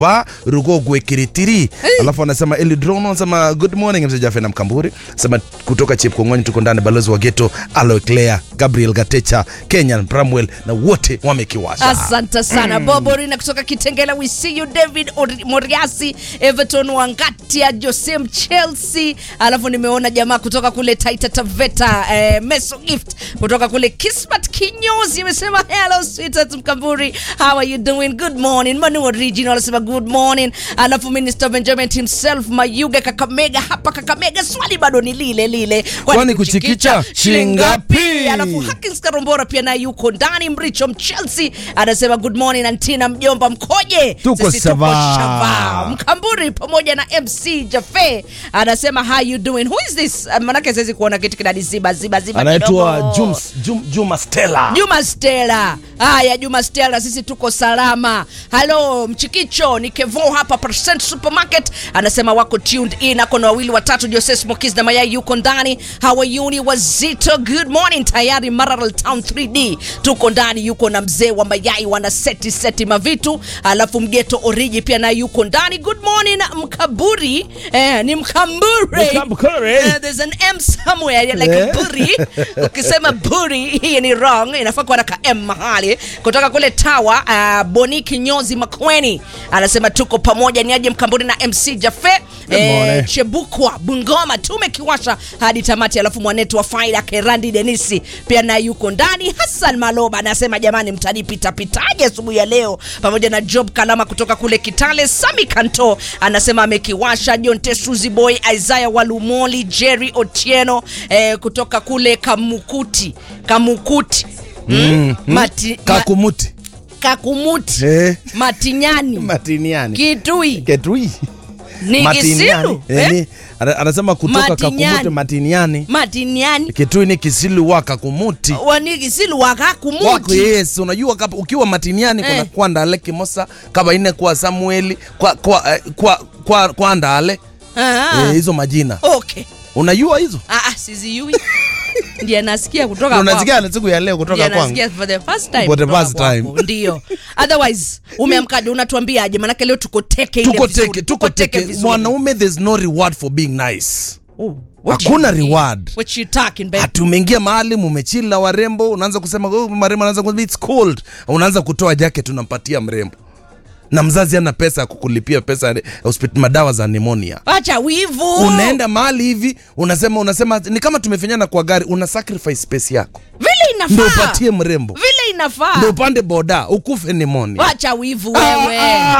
wa rugogwe kiritiri alafu anasema elidron anasema good morning mzee Jaffe na mkamburi sema kutoka chepkongoni tuko ndani balozi wa geto aloe claire gabriel gatecha kenyan bramwell na wote wamekiwasha asante sana mm. boborina kutoka kitengela we see you david Ori- moriasi everton wangatia josem chelsea alafu nimeona jamaa kutoka kule taita taveta eh, meso gift kutoka kule kismat kinyozi amesema hello sweetheart mkamburi how are you doing good morning manu original anasema good morning alafu minister benjamin himself mayuga kakamega hapa kakamega swali bado ni lile lile Kwani kuchikicha shingapi? alafu Hakins Karombora pia naye yuko ndani. Mricho Mchelsea anasema good morning Antina, mjomba mkoje? Tuko Sisi tuko sawa. shava. Mkamburi pamoja na MC Jafe anasema how you doing? Who is this? Uh, Manake siwezi kuona kitu kinani ziba ziba ziba anaitwa kidogo. Jums- Jum- juma stella Juma Stella. Haya, Juma Stella, sisi tuko salama. Halo Mchikicho, ni Kevo hapa Percent Supermarket, anasema wako tuned in, ako na wawili watatu, Jose Smokies na mayai yuko ndani. Hawayuni wazito, good morning. Tayari Maralal Town 3D tuko ndani, yuko na mzee wa mayai, wana seti seti mavitu, alafu mgeto oriji pia naye yuko ndani. Good morning Mkaburi, eh, ni Mkamburi. Mkamburi. Eh, there's an M somewhere like Eh. a buri. Ukisema buri hii ni wrong, inafaa kuwa na ka M mahali. Kutoka kule Tawa, uh, Boni Kinyozi Makweni anasema tuko pamoja, ni aje Mkamburi na MC Jafe morning. Chebukwa Bungoma, tumekiwasha hadi tamati. Alafu mwanetu wa faida Kerandi Denisi pia naye yuko ndani. Hassan Maloba anasema jamani, mtanipita pitaje asubuhi ya leo, pamoja na Job Kalama kutoka kule Kitale. Sami Kanto anasema amekiwasha. John Tesuzi Boy, Isaiah Walumoli, Jerry Otieno eh, kutoka kule Kamukuti Kamukuti mm, Mati, ma, kakumuti Kakumuti Eh. Matinyani matiniani Kitui ketui ni matiniani Kisilu Eh, eh? ni- ana- anasema kutoka Matiniani. kakumuti matiniani Matiniani kitui ni kisilu wa kakumuti wani Kisilu wako wakakumuti yes unajua kapa, ukiwa matiniani kuna Eh. kwa ndale kimosa kaba ine kwa samueli kwa kwa eh, kwa kwa, kwa ndale Ah, eh, hizo majina okay. unajua hizo Ah, ah, sizijui ndiye nasikia kutoka kwako. unasikia na siku ya leo Ndiye kutoka kwangu nasikia for the first time For the kutoka first kwako. time. ndio otherwise umeamkaje unatuambiaje manake leo tuko teke ile tuko vizuri. teke tuko teke vizuri. mwanaume there's no reward for being nice Oh, what hakuna you mean? reward What you talking, babe? ati umeingia mahali mumechila warembo unaanza kusema oh, marembo anaanza kusema it's cold unaanza kutoa jacket unampatia mrembo na mzazi ana pesa ya kukulipia pesa ya hospitali madawa za pneumonia acha wivu unaenda mahali hivi unasema unasema ni kama tumefinyana kwa gari una sacrifice space yako vile ndo inafaa upatie mrembo vile inafaa ndo upande boda ukufe pneumonia acha wivu wewe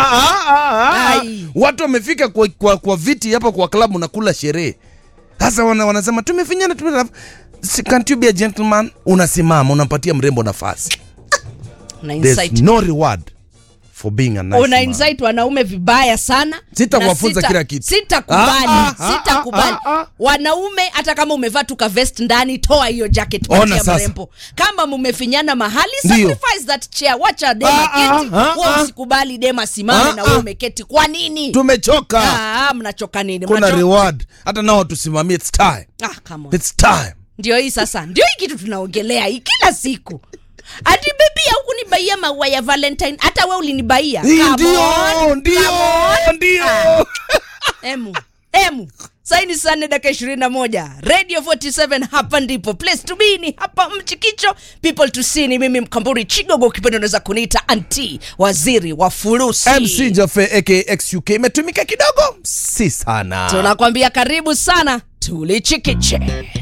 Ai. watu wamefika kwa, kwa, kwa viti hapa kwa klabu na kula sherehe sasa wana, wanasema tumefinyana tume Si- can't you be a gentleman unasimama unampatia mrembo nafasi una there's insight no reward for being a nice una man. insight wanaume vibaya sana Sitakuwafunza Na kila kitu. sitakubali Ah, ah, sitakubali ah, ah, ah. wanaume hata kama umevaa tu ka vest ndani toa hiyo jacket Ona patia sasa. mrembo kama mumefinyana mahali Ndio. sacrifice that chair wacha dema Ah, ah, keti ah, wewe ah. usikubali dema simame Ah, na wewe ah. umeketi kwa nini tumechoka ah, mnachoka nini kuna Mnacho- reward hata nao tusimamie it's time ah, come on. it's time ndio hii sasa ndio hii kitu tunaongelea hii kila siku ati bebi haukunibaia maua ya valentine hata we ulinibaia Hii Come ndio on, ndio come on. ndio Ah. emu emu saini saa nne dakika ishirini na moja radio 47 hapa ndipo place to be ni hapa mchikicho people to see ni mimi mkamburi chigogo ukipenda unaweza kuniita anti waziri wa furusi mc jafe aka xuk imetumika kidogo si sana tunakwambia karibu sana tulichikiche